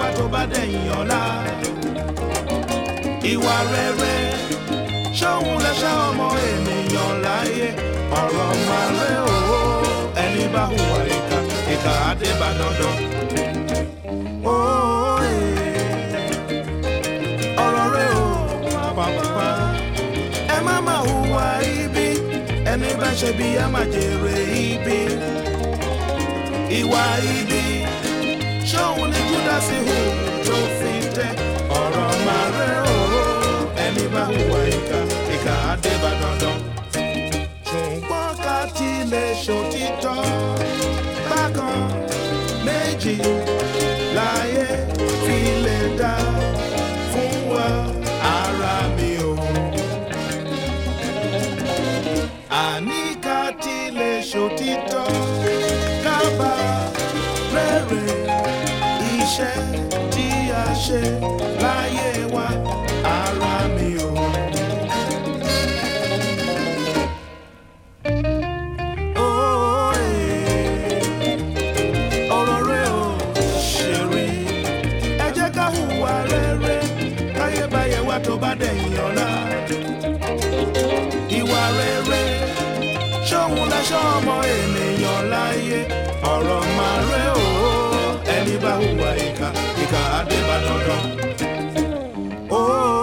wá tó bá dẹ̀yìn ọ̀la. ìwà rere ṣóhun lẹ́ṣẹ̀ ọmọ ènìyàn láyé ọ̀rọ̀ máa rẹ̀ o ẹni bá hùwà ìkà ìkà àdé bá dandan. Ó, eh, ọ̀rọ̀ rẹ̀ o pàpàpà ẹ má má hùwà ibi ẹni bá ṣe bí ẹ má jèrè ibi ìwà ibi ṣóhun ni júdásì hù tó fi tẹ ọ̀rọ̀ máa rẹ̀ o ẹni bá hùwà ìkà ìkà àdé bá dandan ṣùgbọ́n ká tilẹ̀ ṣòtítọ́ bákan méjì láyé fi lè dá fún wa ara mi o. àní ká tilẹ̀ ṣòtítọ́ kábà rere iṣẹ́ tí a ṣe láyé wa ara mi o. Ó, eh, ọ̀rọ̀ rẹ̀ ò ṣe rí. Ẹ jẹ́ ká hùwà rere, káyébáyé wa tó bá dẹ̀yìn ọ̀la. Ìwà rere, ṣóhun láṣọ ọmọ ènìyàn láyé. Ọ̀rọ̀ máa rẹ̀ ò, ẹni bá hùwà ìkà, ìkà àdé bá dandan. Ó,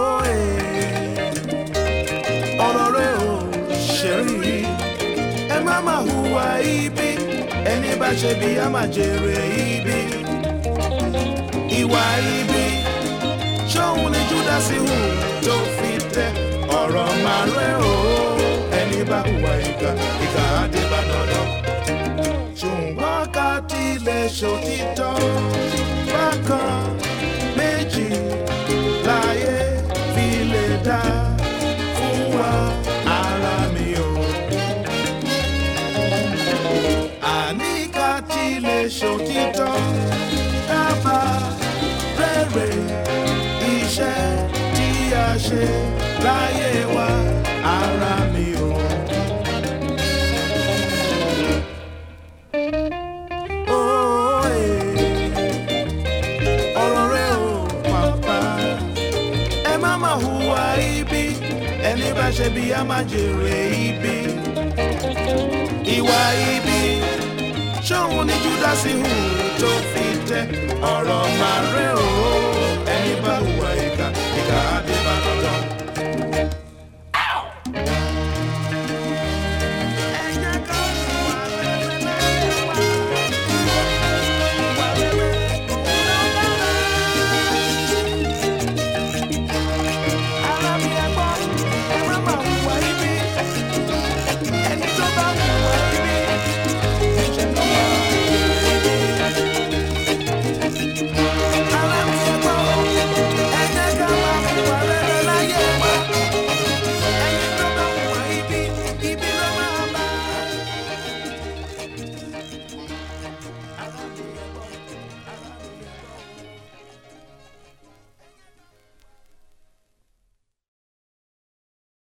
eh, ọ̀rọ̀ rẹ̀ ò ṣe rí ẹ má má hùwà ibi ẹni bá ṣe bí a máa jèrè ibi ìwà ibi ṣóhun ni júdásì hù tó fi tẹ ọ̀rọ̀ máa rẹ̀ o ẹni bá hùwà ìkà ìkà àdé bá dandan ṣùgbọ́n ká tilẹ̀ ṣòtítọ́ bákan méjì láyé fi lè dá fún wa ara mi o. àní ká tilẹ̀ ṣòtítọ́ dábà rere iṣẹ́ tí a ṣe láyé wa ara mi o. Ó, eh, ọ̀rọ̀ rẹ̀ ò pàpà ẹ má má hùwà ibi ẹni bá ṣe bí a máa jèrè ibi ìwà ibi ṣóhun ni júdásì hù tó fi tẹ ọ̀rọ̀ máa rẹ̀ o